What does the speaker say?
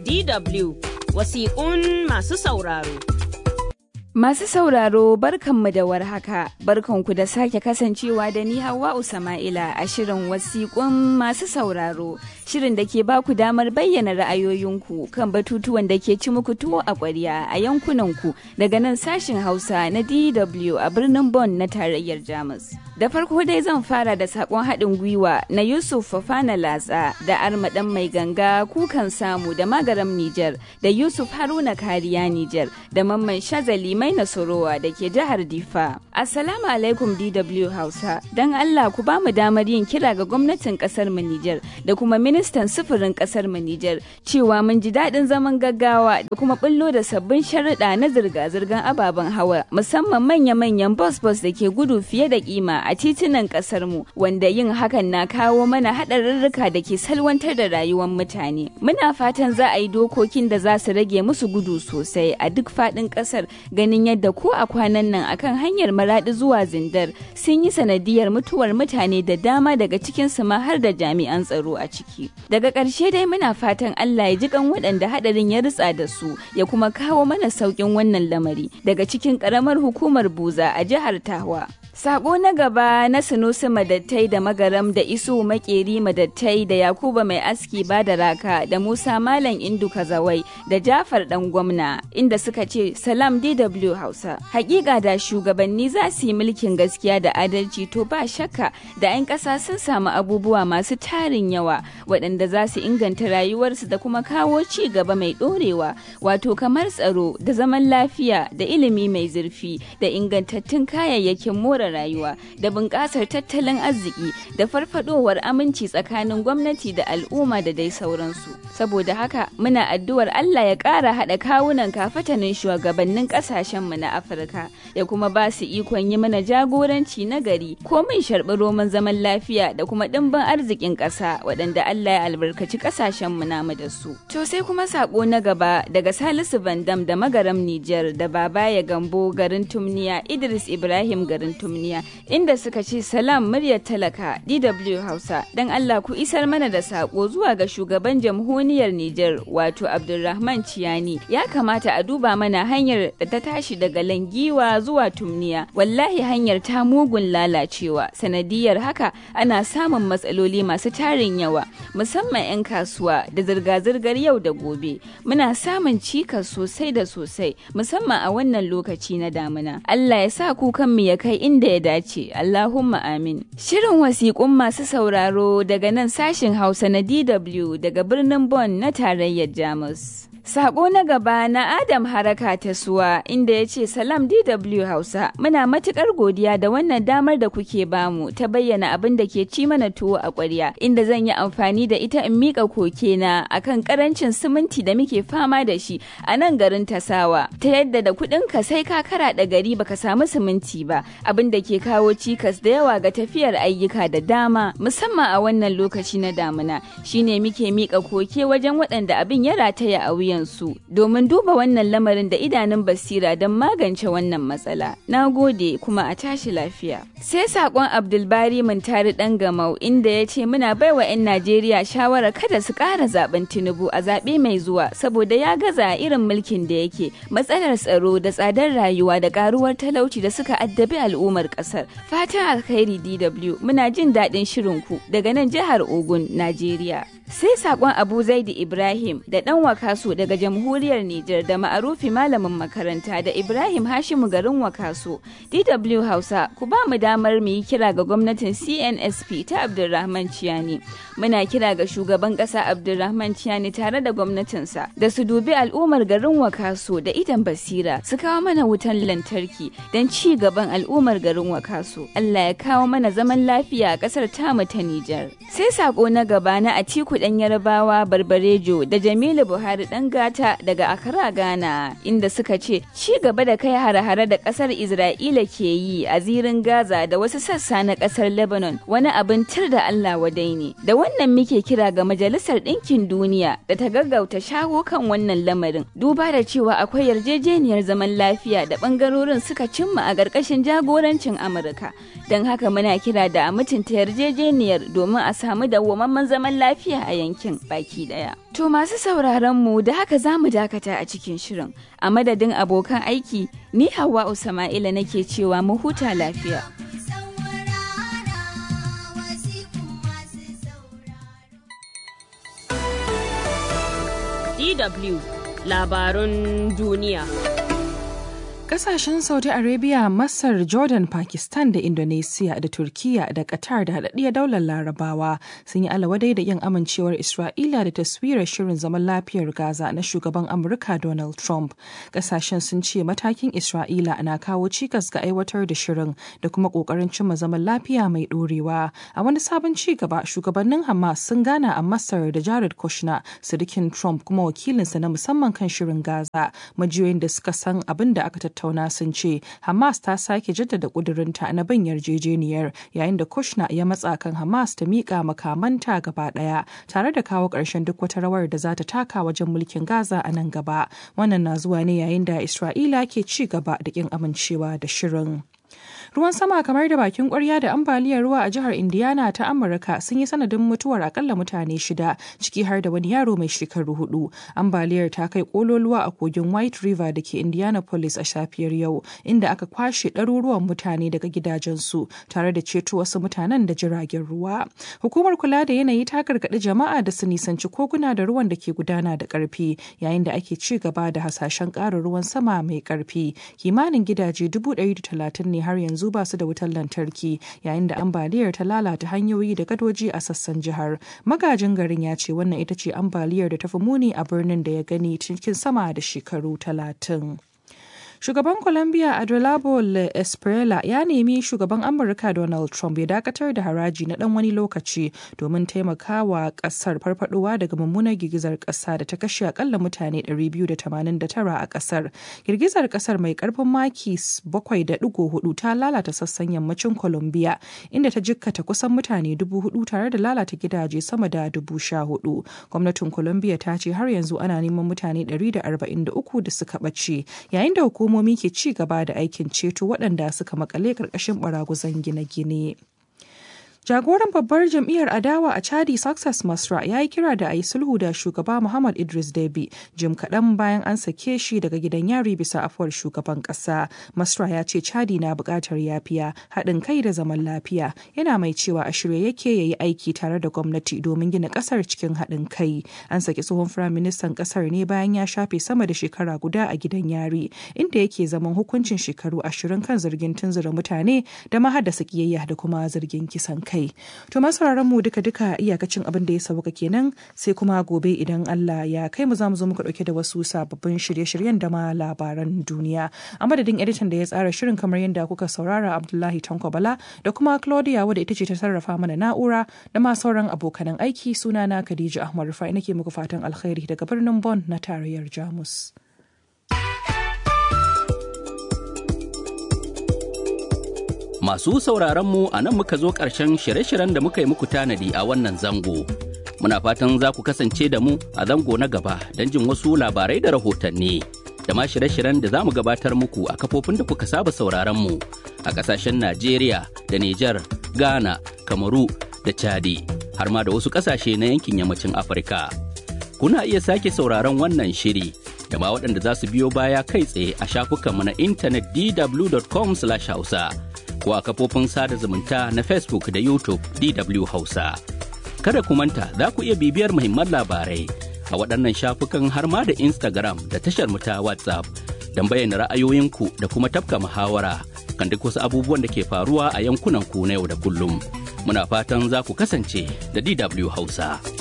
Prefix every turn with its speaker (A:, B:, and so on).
A: DW wasiƙun masu sauraro.
B: Masu sauraro barkanmu da warhaka, barkanku da sake kasancewa da ni Hawwa'u Sama'ila a shirin wasiƙun masu sauraro, shirin da ke baku damar bayyana ra'ayoyinku kan batutuwan da ke ci muku tuwo a ƙwarya a yankunanku daga nan sashin Hausa na DW a birnin Bonn na tarayyar Jamus. Da farko dai zan fara da sakon haɗin gwiwa na Yusuf Fafana Latsa da Armaɗan Mai Ganga Kukan Samu da Magaram Nijar da Yusuf Haruna Kariya Nijar da Mamman Shazali Mai Nasorowa da ke jihar Difa. Assalamu alaikum DW Hausa. Don Allah ku ba mu damar yin kira ga gwamnatin ƙasar mu Nijar da kuma ministan sufurin ƙasar mu Nijar cewa mun ji daɗin zaman gaggawa da kuma ɓullo da sabbin sharuɗa na zirga-zirgar ababen hawa musamman manya-manyan bus-bus da ke gudu fiye da kima a titunan kasar mu wanda yin hakan na kawo mana haɗarurruka da ke salwantar da rayuwar mutane muna fatan za a yi dokokin da za su rage musu gudu sosai a duk faɗin ƙasar ganin yadda ko a kwanan nan akan hanyar maraɗi zuwa zindar sun yi sanadiyar mutuwar mutane da dama daga cikin su ma har da jami'an tsaro a ciki daga ƙarshe dai muna fatan Allah ya ji kan waɗanda haɗarin ya ritsa da su ya kuma kawo mana sauƙin wannan lamari daga cikin ƙaramar hukumar buza a jihar Tawa Sako na gaba na Sunusi Madattai da Magaram da Isu Makeri Madattai da Yakuba Mai Aski Bada Raka da Musa Malam Indu Kazawai da Jafar Dan Gwamna inda suka ce Salam DW Hausa. Hakika da shugabanni za su yi mulkin gaskiya da adalci to ba shakka da 'yan ƙasa sun samu abubuwa masu tarin yawa waɗanda za su inganta rayuwarsu da kuma kawo ci gaba mai ɗorewa wato kamar tsaro da zaman lafiya da ilimi mai zurfi da ingantattun kayayyakin more rayuwa da bunƙasar tattalin arziki da farfadowar aminci tsakanin gwamnati da al'umma da dai sauransu saboda haka muna addu'ar Allah ya ƙara haɗa kawunan kafatanin shugabannin ƙasashenmu na Afirka ya kuma ba su ikon yi mana jagoranci na gari ko mun sharɓi roman zaman lafiya da kuma ɗimbin arzikin ƙasa waɗanda Allah ya albarkaci ƙasashenmu namu da su. To sai kuma saƙo na gaba daga Salisu Bandam da Magaram Nijar da Baba ya Gambo garin Tumniya Idris Ibrahim garin Tumniya inda suka ce salam muryar talaka DW Hausa dan Allah ku isar mana da sako zuwa ga shugaban jamhuriyar Nijar wato Abdulrahman Ciyani ya kamata a duba mana hanyar da ta tashi daga Langiwa zuwa Tumniya wallahi hanyar ta mugun lalacewa sanadiyar haka ana samun matsaloli masu tarin yawa musamman 'yan kasuwa da zirga-zirgar yau da gobe muna samun cikas sosai da sosai musamman a wannan lokaci na damina Allah ya sa kukanmu ya kai inda ya dace Allahumma amin shirin wasiƙun masu sauraro daga nan sashin Hausa na DW daga birnin Bonn na tarayyar Jamus Sako na gaba na Adam Haraka ta suwa inda ya ce Salam DW Hausa muna matukar godiya da wannan damar da kuke bamu ta bayyana abin da ke ci mana tuwo a ƙwarya inda zan yi amfani da ita in miƙa koke na akan karancin siminti da muke fama da shi a nan garin Tasawa ta yadda da kuɗin ka sai ka karaɗa gari baka samu siminti ba abin da ke kawo cikas da yawa ga tafiyar ayyuka da dama musamman a wannan lokaci na damuna shine muke miƙa koke wajen waɗanda abin ya rataya a wuyan su domin duba wannan lamarin da idanun basira don magance wannan matsala. Na gode kuma a tashi lafiya. Sai sakon Abdulbari Muntari ɗan gamau inda ya ce muna baiwa 'yan Najeriya shawara kada su ƙara zaben Tinubu a zaɓe mai zuwa saboda ya gaza irin mulkin da yake matsalar tsaro da tsadar rayuwa da ƙaruwar talauci da suka addabi al'ummar ƙasar. Fatan alkhairi DW muna jin daɗin shirinku daga nan jihar Ogun, Najeriya. sai sakon abu zaidi ibrahim da dan wakaso daga jamhuriyar nijar da ma'arufi malamin makaranta da ibrahim hashimu garin wakaso dw hausa ku ba mu damar mu yi kira ga gwamnatin cnsp ta abdulrahman ciyani muna kira ga shugaban kasa abdulrahman ciyani tare da gwamnatinsa da su dubi al'ummar garin wakaso da idan basira su kawo mana wutan lantarki don ci gaban al'ummar garin wakaso allah ya kawo mana zaman lafiya a kasar tamu ta nijar sai sako na gaba na atiku dan yarabawa barbarejo da jamilu buhari dan gata daga akara ghana inda suka ce ci gaba da kai hare-hare da kasar isra'ila ke yi a zirin gaza da wasu sassa na kasar lebanon wani abin tir da allah wadai ne da wannan muke kira ga majalisar ɗinkin duniya da ta gaggauta shawo kan wannan lamarin duba da cewa akwai yarjejeniyar zaman lafiya da bangarorin suka cimma a ƙarƙashin jagorancin kasuwancin Amurka. Don haka muna kira da a mutunta yarjejeniyar domin a samu dawwamamman zaman lafiya a yankin baki daya. To masu sauraron mu da haka za mu dakata a cikin shirin. A madadin abokan aiki, ni Hauwa Usama'ila nake cewa mu huta lafiya.
A: DW labarun duniya.
C: Kasashen Saudi Arabia, Masar, Jordan, Pakistan da Indonesia da Turkiya da Qatar da haɗaɗɗiyar daular Larabawa sun yi alawadai da yin amincewar Isra'ila da taswirar shirin zaman lafiyar Gaza na shugaban Amurka Donald Trump. Kasashen sun ce matakin Isra'ila na kawo cikas ga aiwatar da shirin da kuma ƙoƙarin cimma zaman lafiya mai ɗorewa. A wani sabon ci gaba, shugabannin Hamas sun gana a Masar da Jared Kushner, sirikin Trump kuma wakilinsa na musamman kan shirin Gaza. Majiyoyin da suka san abin da aka tattauna sun ce Hamas ta sake jaddada kudurinta na bin yarjejeniyar yayin da Kushner ya matsa kan Hamas ta miƙa makamanta gaba ɗaya tare da kawo ƙarshen duk wata rawar da za ta taka wajen mulkin Gaza a nan gaba. Wannan na zuwa ne yayin da Isra'ila ke ci gaba da ƙin amincewa da shirin. ruwan sama kamar da bakin kwarya da ambaliyar ruwa a jihar indiana ta amurka sun yi sanadin mutuwar akalla mutane shida ciki har da wani yaro mai shekaru hudu ambaliyar ta kai kololuwa a kogin white river da ke indianapolis a safiyar yau inda aka kwashe ɗaruruwan mutane daga gidajensu tare da ceto wasu mutanen da jiragen ruwa hukumar kula da yanayi ta gargaɗi jama'a da su nisanci koguna da ruwan da ke gudana da ƙarfi yayin da ake ci gaba da hasashen ƙarin ruwan sama mai ƙarfi kimanin gidaje dubu ɗari da talatin ne har yanzu yanzu ba su da wutar lantarki yayin da ambaliyar ta lalata hanyoyi da gadoji a sassan jihar magajin garin ya ce wannan ita ce ambaliyar da ta fi muni a birnin da ya gani cikin sama da shekaru talatin. Shugaban Colombia Adolabo Le Esprella ya nemi shugaban Amurka Donald Trump ya dakatar da haraji na dan wani lokaci domin taimakawa kasar farfadowa daga mummunar girgizar kasa da ta kashe akalla mutane 289 a kasar. Girgizar kasar mai karfin maki 7.4 ta lalata sassan yammacin Colombia inda ta jikkata kusan mutane 4,000 tare da lalata gidaje sama da 14,000. Gwamnatin Colombia ta ce har yanzu ana neman mutane 143 da suka ɓace yayin da hukumar hukumomi ke ci gaba da aikin ceto waɗanda suka makale ƙarƙashin baraguzan gine-gine. Jagoran babbar jam'iyyar adawa a Chadi Success Masra ya yi kira da a yi sulhu da shugaba Muhammad Idris Deby jim kaɗan bayan an sake shi daga gidan yari bisa afuwar shugaban ƙasa. Masra ya ce Chadi na buƙatar yafiya, haɗin kai da zaman lafiya. Yana mai cewa a shirye yake ya yi aiki tare da gwamnati domin gina ƙasar cikin haɗin kai. An saki tsohon firaministan ƙasar ne bayan ya shafe sama da shekara guda a gidan yari, inda yake zaman hukuncin shekaru ashirin kan zargin tunzura mutane da mahaddasa ƙiyayya da kuma zargin kisan kai. kai. To masu mu duka duka iyakacin abin da ya sauka kenan sai kuma gobe idan Allah ya kai mu za mu zo muka dauke da wasu sababbin shirye-shiryen da ma labaran duniya. A madadin editan da ya tsara shirin kamar yadda kuka saurara Abdullahi Tanko Bala da kuma Claudia wadda ita ce ta sarrafa mana na'ura da ma sauran abokanan aiki sunana Khadija Ahmad Rufai nake muku fatan alkhairi daga birnin Bonn na tarayyar Jamus.
D: Masu sauraronmu a nan muka zo ƙarshen shirye-shiryen da muka yi muku tanadi a wannan zango. Muna fatan za ku kasance da mu a zango na gaba don jin wasu labarai da rahotanni. Da ma shirye-shiryen da za mu gabatar muku a kafofin da kuka saba sauraronmu a ƙasashen Najeriya da Nijar, Ghana, Kamaru da Chadi, har ma da wasu ƙasashe na yankin yammacin Afirka. Kuna iya sake sauraron wannan shiri da ma waɗanda za su biyo baya kai tsaye a shafukanmu na intanet dw.com/hausa. ko a kafofin sada zumunta na Facebook da YouTube DW Hausa. Kada ku manta za ku iya bibiyar muhimman labarai a waɗannan shafukan har ma da Instagram da tashar ta WhatsApp don bayyana ra'ayoyinku da kuma tafka muhawara kan duk wasu abubuwan da ke faruwa a yankunan ku na yau da kullum. Muna fatan za ku kasance da DW Hausa.